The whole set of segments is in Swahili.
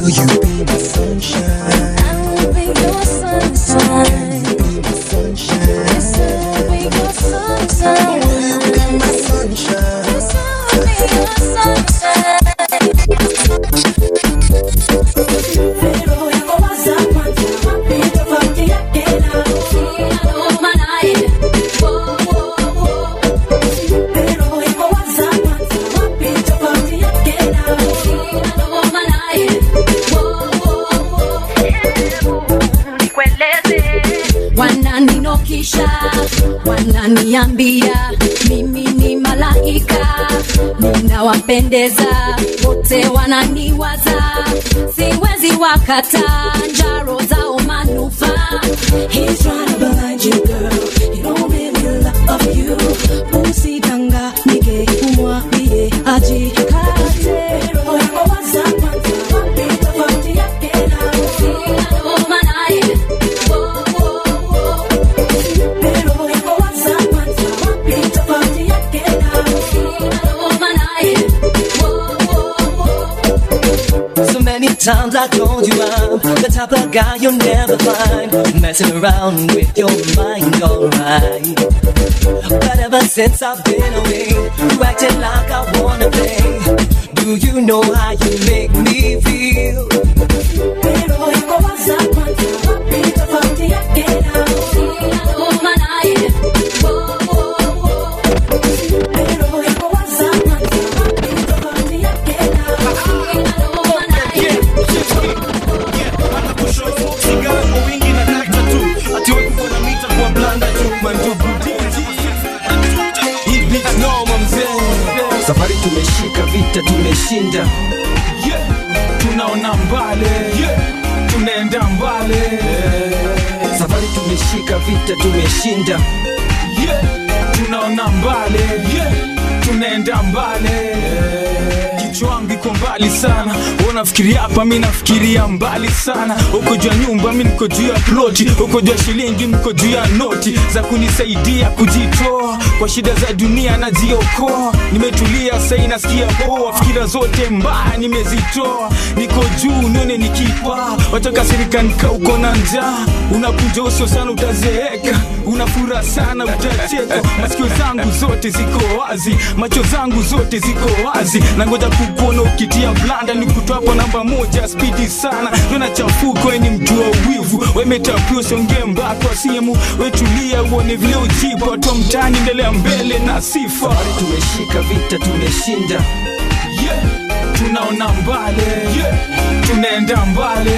Will you be my sunshine? I will be your sunshine. Will you be my sunshine? Yes, I will be your sunshine. Will you be my sunshine? Yes, I will be your sunshine. Wananinokisha, wananiambia mimi ni malaika, ninawapendeza wote, wananiwaza, siwezi wakata njaro zao manufaa. He's trying to blind you, girl. He don't really love you. Usidanganyike, umwambie ajikate. Roho yako waza kwanza, wapi tofauti yake na Roho yako waza kwanza, wapi tofauti yake So many times I told you I'm the type of guy you'll never find messing around with your mind, alright. But ever since I've been away, you acting like I wanna play. Do you know how you make me feel? Roho yako waza kwanza, wapi tofauti yake na Roho yako waza kwanza, wapi tofauti yake safari tumeshika vita tumeshinda tunaona mbale tunaenda mbale safari tumeshika vita tumeshinda tunaona mbale tunaenda mbale kichwa wangu iko mbali sana unafikiria hapa mi nafikiria mbali sana uko juu ya nyumba mi niko juu ya ploti uko juu ya shilingi mko juu ya noti za kunisaidia kujitoa kwa shida za dunia najiokoa nimetulia sai nasikia poa fikira zote mbaya nimezitoa niko juu nione nikipaa watakasirika nika uko na njaa unakunja uso sana utazeeka unafura sana utacheka masikio zangu zote ziko wazi macho zangu zote ziko wazi na ngoja kukuona ukitia blanda ni kutwapo namba moja spidi sana tona chafuko weni mjua wivu wemetapio siongee mbako simu wetulia uone vile ujibu watu wa mtani endelea mbele na sifa tumeshika vita tumeshinda yeah. tunaona mbale yeah. tunaenda mbale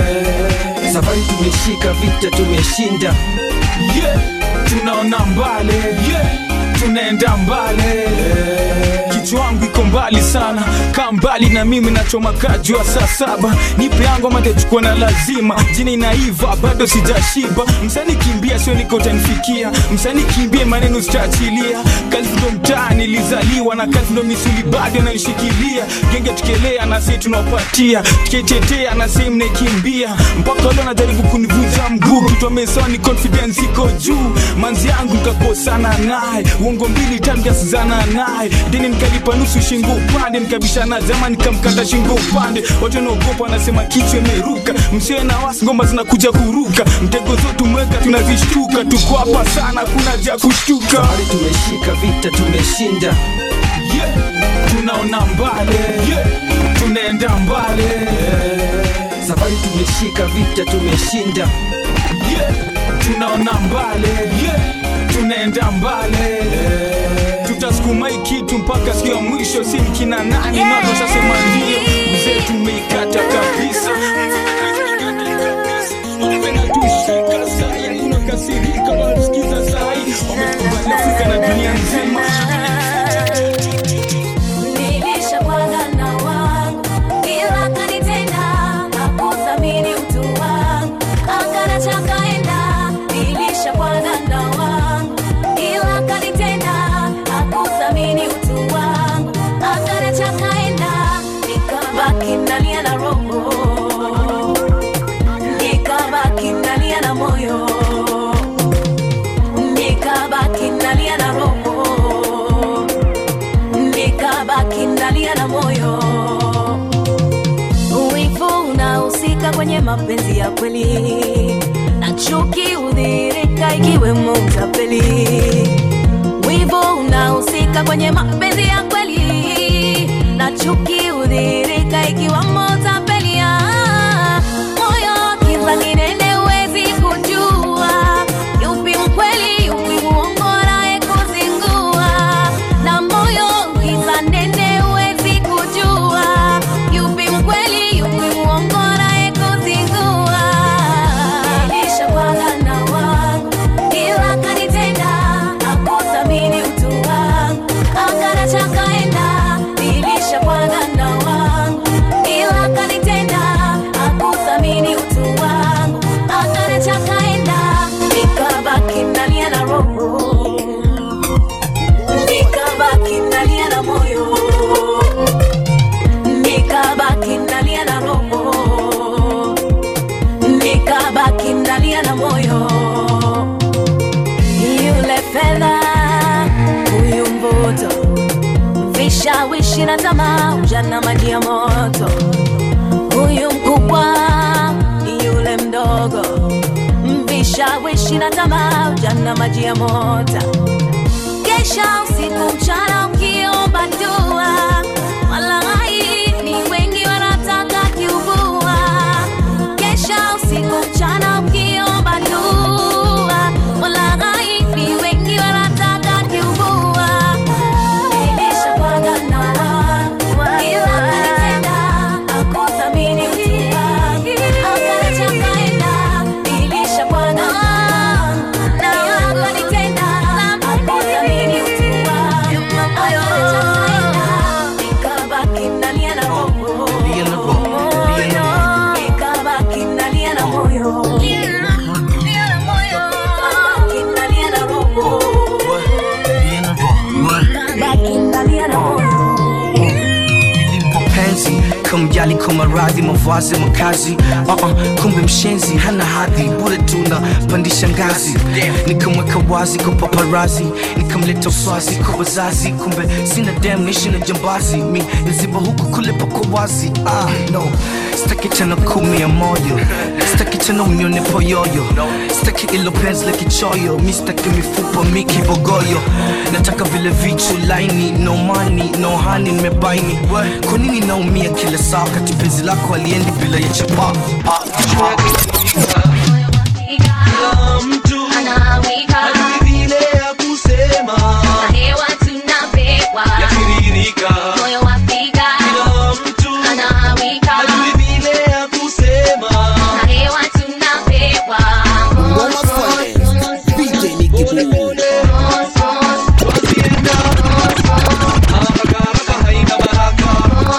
safari tumeshika vita tumeshinda yeah. tunaona mbale yeah. tunaenda mbale kichwa wangu iko mbali sana kaa mbali na mimi nachoma kajua saa saba nipe yangu ama tachukua na lazima jina inaiva bado sijashiba msani kimbia sio niko utanifikia msani kimbie maneno sitaachilia kalfu ndo mtaa nilizaliwa na kalfu ndo misuli bado naishikilia genge tukielea na sei tunapatia tukitetea na sei mnaikimbia mpaka leo najaribu kunivunja mguu kitu amesoni confidence iko juu manzi yangu nikakosana naye uongo mbili tamjasizana naye deni nikalipa nusu shingo upande nikabishana jama nikamkata shingo upande watu wanaogopa wanasema kichwa imeruka msiwe na wasi ngoma zinakuja kuruka mtego zote umeweka tunazishtuka tuko hapa sana kuna ja kushtuka safari tumeshika vita tumeshinda yeah. tunaona mbale yeah. tunaenda mbale safari tumeshika vita tumeshinda yeah. tunaona mbale yeah. tunaenda mbale tutasukuma hii kitu mpaka siku ya mwisho si mkina nani yeah. natoshasema ndio mzee tumeikata kabisa Tushika sai, tunakasirika, wanatusikiza sai, wamekubali Afrika na dunia nzima Nilishapanga na wangu ila akanitenda, hakuthamini utu wangu, akanacha kaenda. Nilishapanga na wangu ila akanitenda, hakuthamini utu wangu, akanacha kaenda. kwenye mapenzi ya kweli na chuki hudhirika ikiwemo utapeli wivu unahusika kwenye mapenzi ya kweli na chuki hudhirika ikiwemo utapeli Ah, moyo kiza kinene huwezi kujua yupi mkweli yupi muongo naye kuzingua na moyo kiza nene huwezi kujua yupi mkweli yupi muongo naye kuzingua nilishakwanga na wangu ila kanitenda akuthamini utu wangu akanacha kaenda nilishakwanga na wangu ila kanitenda akuthamini utu wangu akanacha kaenda nikabaki nalia na roho nikabaki nalia na moyo nikabaki nalia na roho nikabaki nalia na moyo yule fedha huyu mvuto vishawishi na tamaa ujana maji ya moto huyu mkubwa yule mdogo vishawishi na tamaa ujana maji ya moto kesha usiku mchana ukiomba dua walai ni wengi wanataka kiubua kesha usiku mchana ukiomba dua walai ni wengi wanataka kiubua nilishakwanga na wangu, ila kanitenda hakuthamini utu wangu. Akaniacha kaenda, nilishakwanga na wangu, na wangu kanitenda hakuthamini utu wangu. Akaniacha kaenda, nikabaki nalia na roho. Nikabaki nalia na moyo. Nikabaki nalia na roho. Nikabaki nalia na moyo. penzi kumjali kwa maradhi mavazi makazi uh-uh, kumbe mshenzi hana hadhi bure tuna pandisha ngazi nikamweka wazi kwa paparazi nikamleta uswazi kwa wazazi kumbe sina dem nishi na jambazi mi naziba huku kule pako wazi ah, no sitaki tena kumi ya moyo sitaki tena unione poyoyo sitaki ilo penzi la kichoyo mi sitaki mifupa mi kibogoyo nataka vile vichu laini no money no honey nimebaini kwa nini naumia kila saa kati penzi lako aliendi bila ya chapa Kila mtu hajui vile ya kusema yatiririka. Kila mtu hajui vile ya kusema wasienda haraka haraka haina baraka.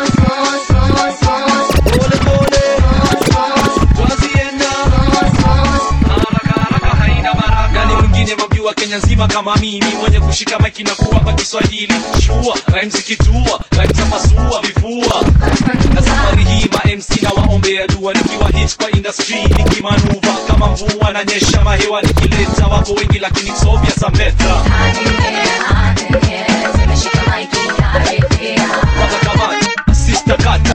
Pole pole wasienda haraka haraka haina baraka. Nani mwingine wajua Kenya nzima kama mimi mwenye kushika maiki na kuwapa Kiswahili shua rhymes zikitua rhymes za pasua vifua na safari hii ma MC na waombea dua nikiwa hit kwa industry nikimanuva kama mvua na nyesha mahewa nikileta wako wengi lakini sovya sameta watakamata sister kata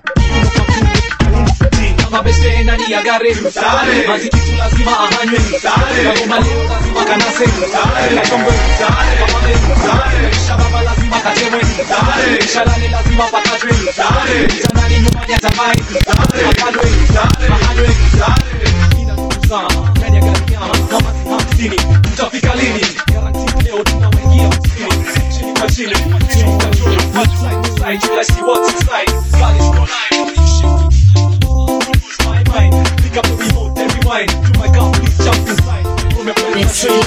mabese nani ya gare mazikitu lazima ahanywe kagoma leo lazima kanase katombo shababa lazima katemwe shalale lazima pakatwe sanani nyumbani atamai mahalwe mahalwe ina ndugu sana ndani ya gari nyama kama hamsini tutafika lini garanti leo tunawaingia msini chini kwa chini chini kwa juu One side to side till I see what's inside God is no lie when you shake lose my mind pick up the remote and rewind to my car please jump inside Remember the train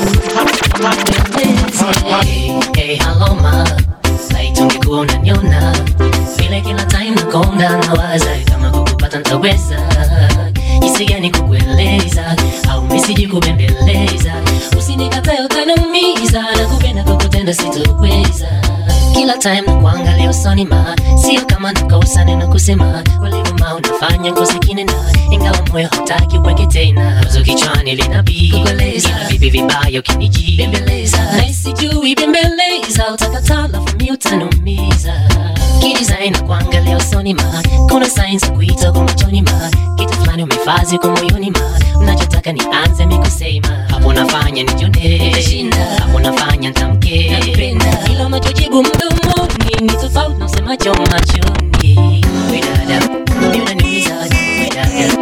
weekend Hey, hello ma Laiti ungekuwa unaniona vile kila time nakonda nawaza kama kukupata ntaweza jinsi gani kukueleza au misiji kubembeleza usinikatae utaniumiza na kupenda kukutenda sitoweza kila time na kuangalia usoni ma sio kama nakosa neno kusema ulivyo kama unafanya ngozi kinena ingawa moyo hataki uweke tena wazo kichwani linapikoleza vipi vibaya ukinijibembeleza na sijui bembeleza utakata lafu mi utanumiza kidesign na kuangalia usoni ma kuna sign za kuita kwa machoni ma kitu fulani umefazi kwa moyoni ma unachotaka nianze mi kusema hapo nafanya nijone hapo nafanya ntamke ila unachojibu mdomoni ni tofauti na usemacho machoni wedada mi unaniumiza wedada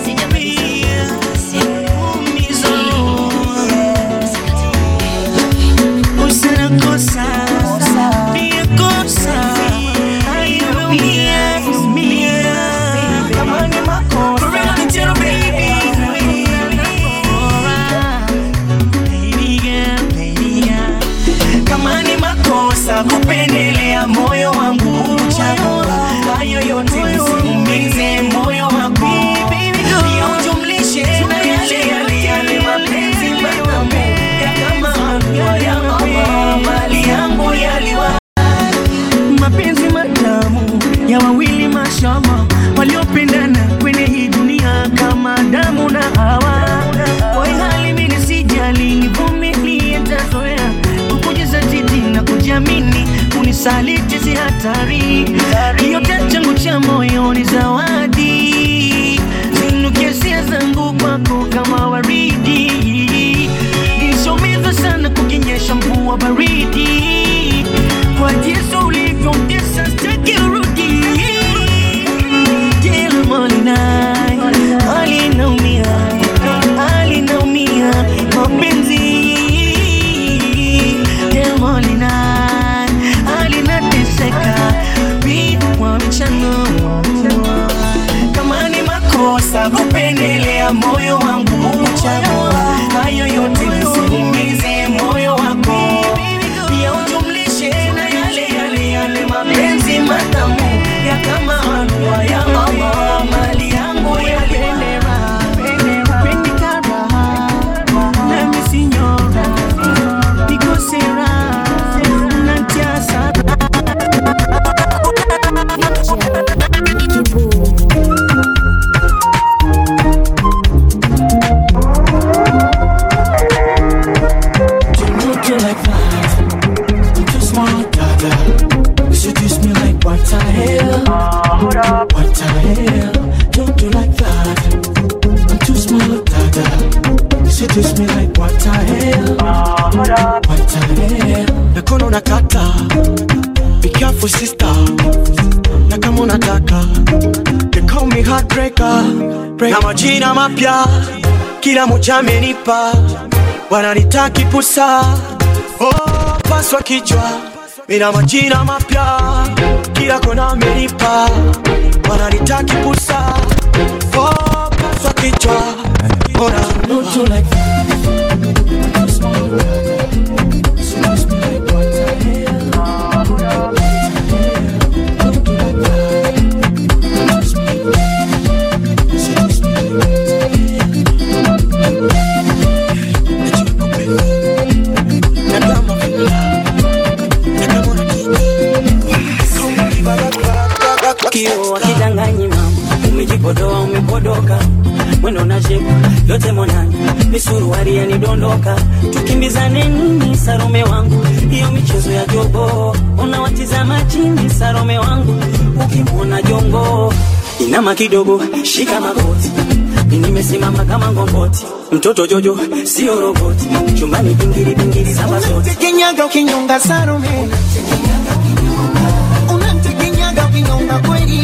Usina kosa, pia kosa. Ayo, mia, mia. Kama ni makosa. Tell baby. Baby girl, baby girl. Kama ni makosa kupendelea moyo wangu uchagua hayo yote usiumize moyo wangu pia ujumlishe na yale yale yale mapenzi matamu ya kama maua ya mama mali yangu yaliwa mapenzi matamu ya wawili mashama waliopendana kwenye hii dunia kama damu na hawa kwa hali mimi sijali nivumilie tazoea kukujaza titi na kujiamini unisaliti si hatari yote changu cha moyo ni zawadi zinuke hisia zangu kwako kama waridi nisomezwa sana kukinyesha mvua baridi kwa jinsi ulivyongesa staki urudi kila molina alinaumia alinaumia mapenzi kila molina alinateseka kwa mchano kama ni makosa kupendelea moyo wangu uchagua hayo yote usiumize moyo wako pia ujumlishe na yale yale yale mapenzi matamu ya kama anua ya mama mali yangu yapendera pendikara nami sinyora nikosera nantiasara you like that. I'm too smart, dada. You seduce me like what the hell? What the hell? Don't do like that. I'm too smart, dada. You seduce me like what the hell? What the hell? nakono nakata be careful sister na kama unataka they call me heartbreaker na majina mapya kila moja amenipa wananitaki pusa oh, paswa kichwa mina majina mapya kila kona amenipa wananitaki pusa oh, paswa kichwa ona Don't do like that. kio akidanganyi mama umejipodoa umepodoka mwendo na shepu yote monani misuruari yanidondoka tukimbizane nini sarome wangu hiyo michezo ya jogo unawatizama chini sarome wangu ukimwona jongo inama kidogo shika magoti nimesimama kama ngomboti mtoto jojo sio roboti chumbani pingili pingili saba zote Unamtekenyaga ukinyonga Salome, unamtekenyaga ukinyonga kweli.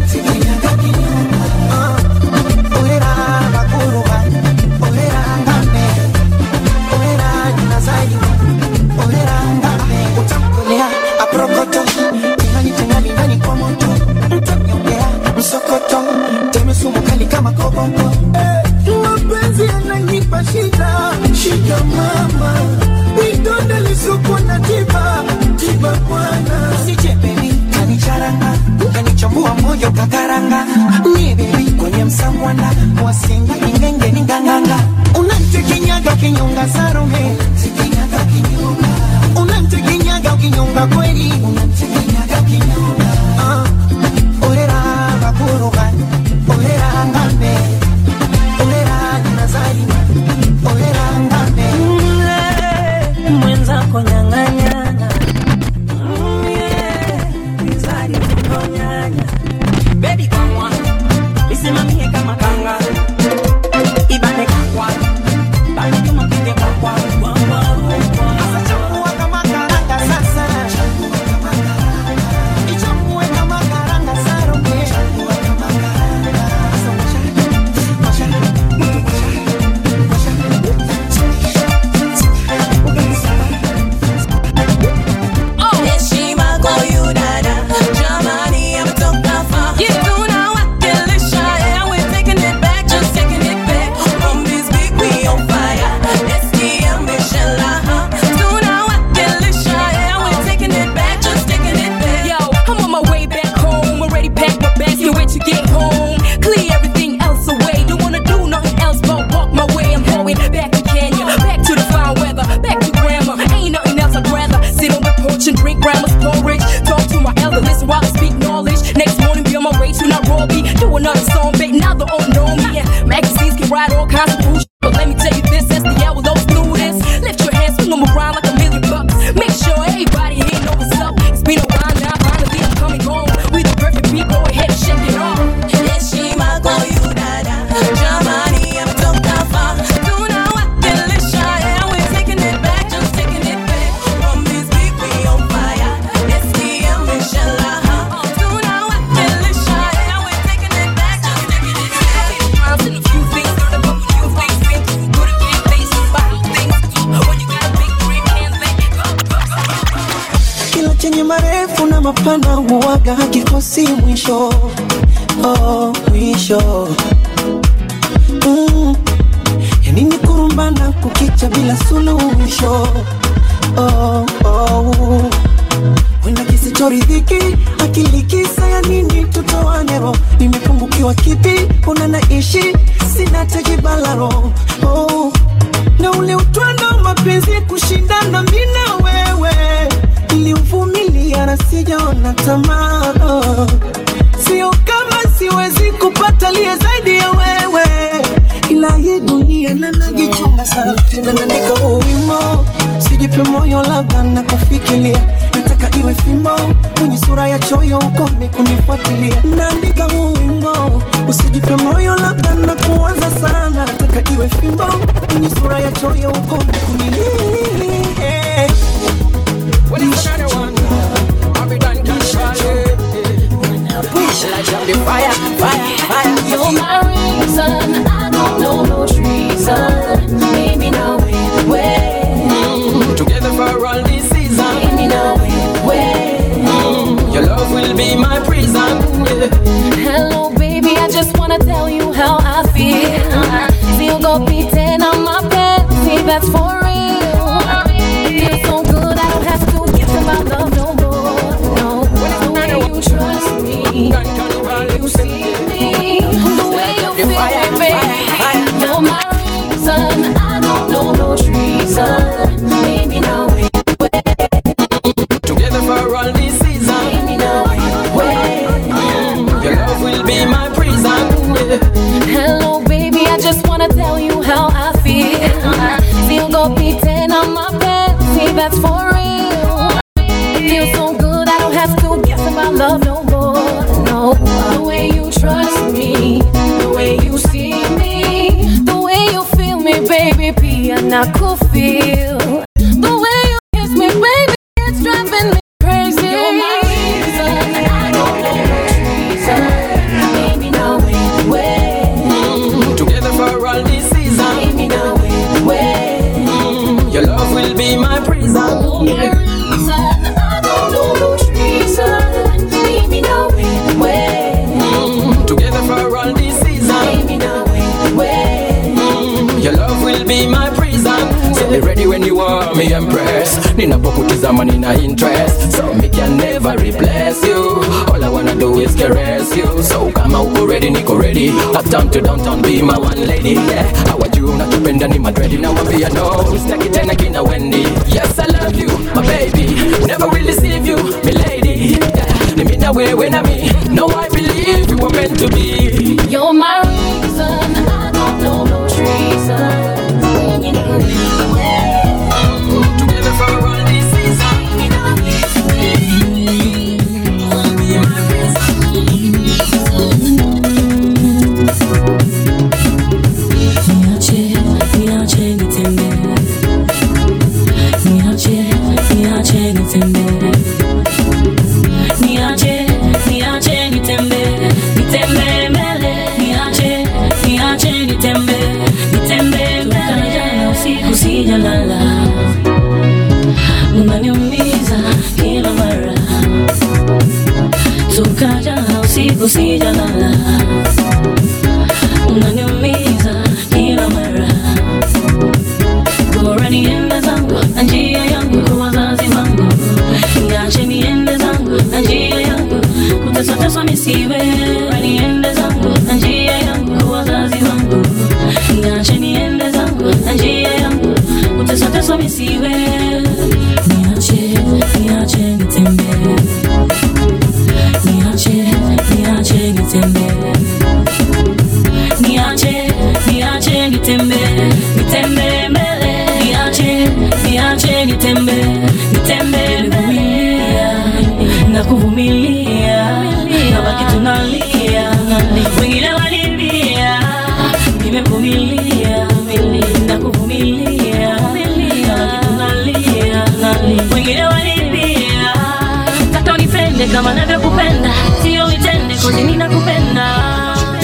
Ah, olera bakuruba, olera ngame, olera jinazaji, olera ngame. Utamkolea aprokoto, tingani tingani ndani kwa moto, mtamnyongea msokoto, teme sumu kali kama koboko. Eh, mapenzi yananipa shida, shida mama vidonda lisuku na tiba tiba bwana sichepeni kanicharanga kanichambua moyo kakaranga ni bebi kwenye msamwanda wasinga ingenge ni nganganga unamtekenyaga kinyonga sarume unamtekenyaga ukinyonga kweli unamtekenyaga kinyonga ah, orera bakuruga mapana huwaga hakikosi mwisho oh, mwisho mm. yanini kurumbana kukicha bila suluhisho oh, oh. wenda kisichoridhiki akili kisa ya nini tutoanero nimepungukiwa kipi una naishi sina tejibalaro oh. na ule utwando mapenzi kushindana mina wewe iliuvumilia na sijaona tamaa oh. sio kama siwezi kupata liye zaidi ya wewe ila hii dunia nanajichunga sana tena naandika huu wimo sijipe moyo labda na kufikiria nataka iwe fimbo kwenye sura ya choyo ukome kunifuatilia naandika huu wimbo usijipe moyo labda na kuanza sana nataka iwe fimbo kwenye sura ya choyo ukome kunilia You're my reason. I don't know no treason. Maybe no way, way. Together for all this season. Maybe no way, way. Your love will be my prison. Yeah. Hello, baby. I just wanna tell you how I feel. Feel go beating on my bed. See, that's for real. Feel so good. I don't have to guess about love no more. No, the way you trust me, the way you see me, the way you feel me, baby. You're my reason. I don't know no treason. Maybe no way. Together for all this season. Maybe no way. Your love will be my prison. Yeah. Hello, baby, I just wanna tell you how I feel. Feel go beating on my bed, see that's for real. Feel so good, I don't have to guess about love no more. No, the way you trust me, the way you see me, the way you feel me, baby, pia na could feel. The way you kiss me, baby, it's driving me crazy. You're my reason, I don't know no reason. Maybe no way, way. Together for all this season. Maybe no way, way. Your love will be my prison. Yeah. I don't know no treason. Maybe no way, way. Together for all this season. Maybe no way, way. Your love will be my prison. So be ready when you are me empress. Ninapokutizama nina interest. So me can never replace you. All I wanna do is caress you. So kama uko ready niko ready. Uptown to downtown be my one lady. Yeah. Hawajui unachopenda ni madredi na wambia no. Sitaki tena kina Wendy. Yes I love you my baby. Never will deceive you my lady. Yeah. Ni mimi na wewe na mi. No I believe you were meant to be. You're my reason. I don't know no treason. You know me, Together for all this season. Niache, niache nitembee. Niache, niache nitembee. Niache, niache nitembee. Nitembee mbele. Niache, niache nitembee. Nitembee mbele. Toka jana usiku sijalala. Unaniumiza kila mara. Toka jana usiku sijalala unaniumiza kila mara. Bora niende zangu na njia yangu kwa wazazi wangu, niache niende zangu na njia yangu, kutesateswa nisiwe. Bora niende zangu na njia yangu kwa wazazi wangu, niache niende zangu na njia yangu, kutesateswa nisiwe. Niache, niache nitembee, niache, niache nitembee niache niache nitembee nitembee mbele niache niache nitembee nitembee mbele na kuvumilia na baki tunalia wengine walimbia nimevumilia na kuvumilia na baki tunalia wengine walimbia taka unipende kama navyokupenda sio vitende kozi ninakupenda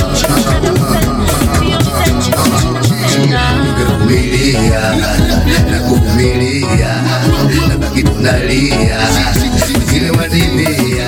kuvumilia na kuvumilia na baki tunalia wengine wanimia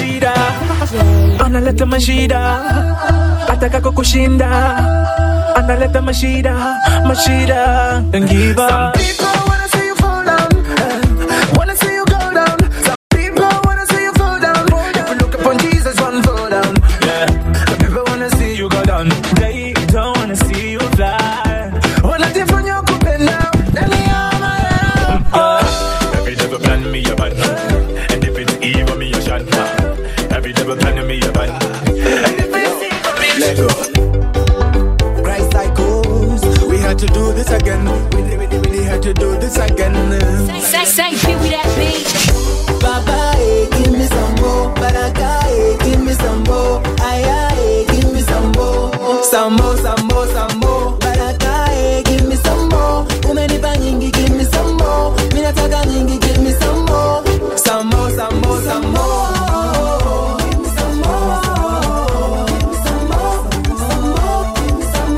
mashida analeta mashida ataka kushinda analeta mashida mashida Don't give up. Some people wanna see you fall down, eh, wanna see you go down. Some people wanna see you fall down. If you look upon Jesus, one fall down. Yeah, people wanna see you go down. They don't wanna see you fly. Wanajifanya kupenda ndani ya moyo. Every devil plan me a bad And if it's evil me a shot Every devil plan me a bad Let go. Christ cycles. We had to do this again. We, we, we, we had to do this again. Say, say, be with that beat. Baba, eh, give me some more. Baraka, eh, give me some more. Aya, eh, give me some more. Some more, some more, some more. Baraka, eh, give me some more. Umenipa nyingi, give me some more. Mimi nataka nyingi, give me some more. Some more, some more, some more. Give me some more. Give me some more. Some more. Give me some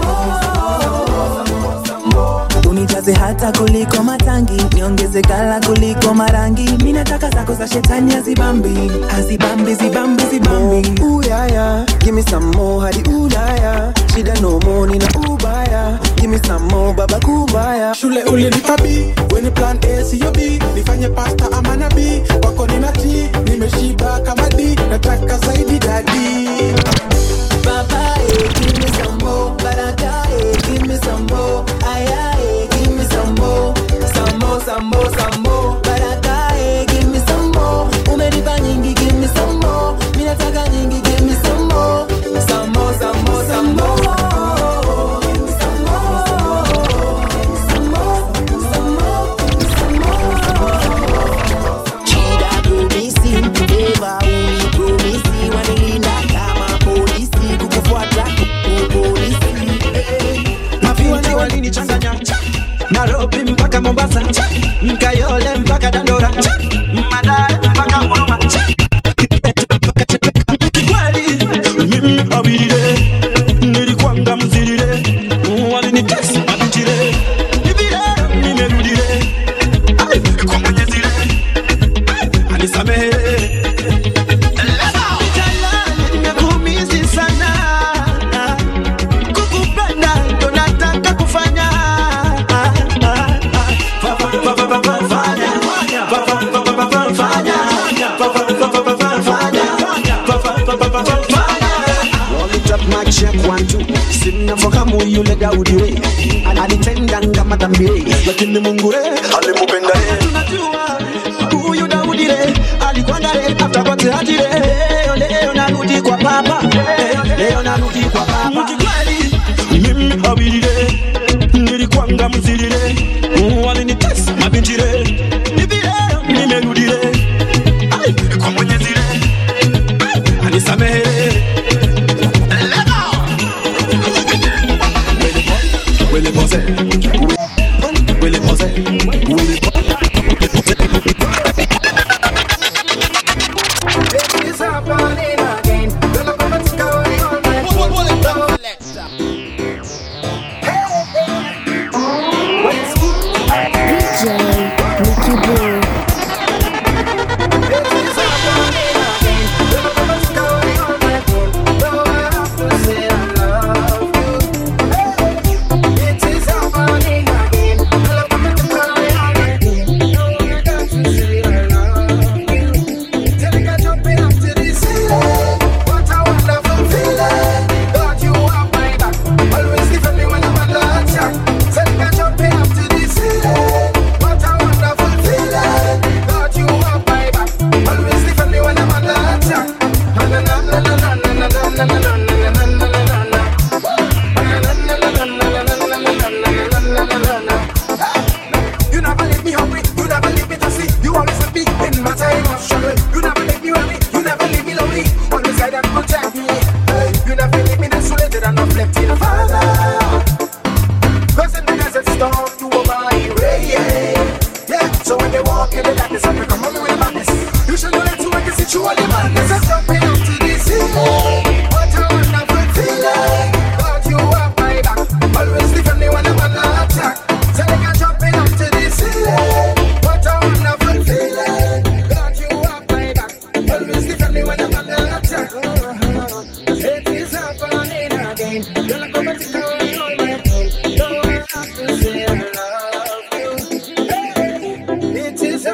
more. unijaze hata kuliko matangi niongeze gala kuliko marangi mi nataka zako za shetani hazibambi hazibambi zibambi zibambi Uyaya, give me some more hadi Ulaya. Shida no more nina ubaya. Give me some more baba kubaya. Shule ulinipa B, weni plan A siyo B. Nifanye pasta ama nabii, wako nina T. Nimeshiba kama D, nataka zaidi dadi. Baba, eh, give me some more. Baraka, eh, give me some more. Aya, eh, give me some more. Some more, some more, some more. Baraka, eh, give me some more. Umenipa nyingi, give me some more. Mi nataka nyingi, give me some more. Some more, some more, some more. Give me some more. Give me some more. Give me some more. Give me some more. Shida promisi, eva unipromisi, wanilinda kama polisi, kukufuata kupolisi. mafiwana walinichanganya Nairobi mpaka Mombasa, Mkayole mpaka Dandora, Madare mpaka Huruma. Kweli mimi awilile, nilikwanga mzilile, walinitesa mabitile, nivile nimerudile, Ai, kwa Mwenyezi le, Ai, anisamehe Jalali, nimekumisi sana kukupenda ndo nataka kufanya simnafahamu yule Daudi we alitendanga madhambi we, lakini Mungu re alimupenda re. Tunajua huyu Daudi re alikwanga re after kote hati re. Leo leo narudi kwa baba Eh, leo narudi kwa baba Mkikweli mimi awilile nilikwanga mzilile walinitesa mabinjire hivi leo nimerudile Ai, kwa Mwenyezi re Ai, anisamehe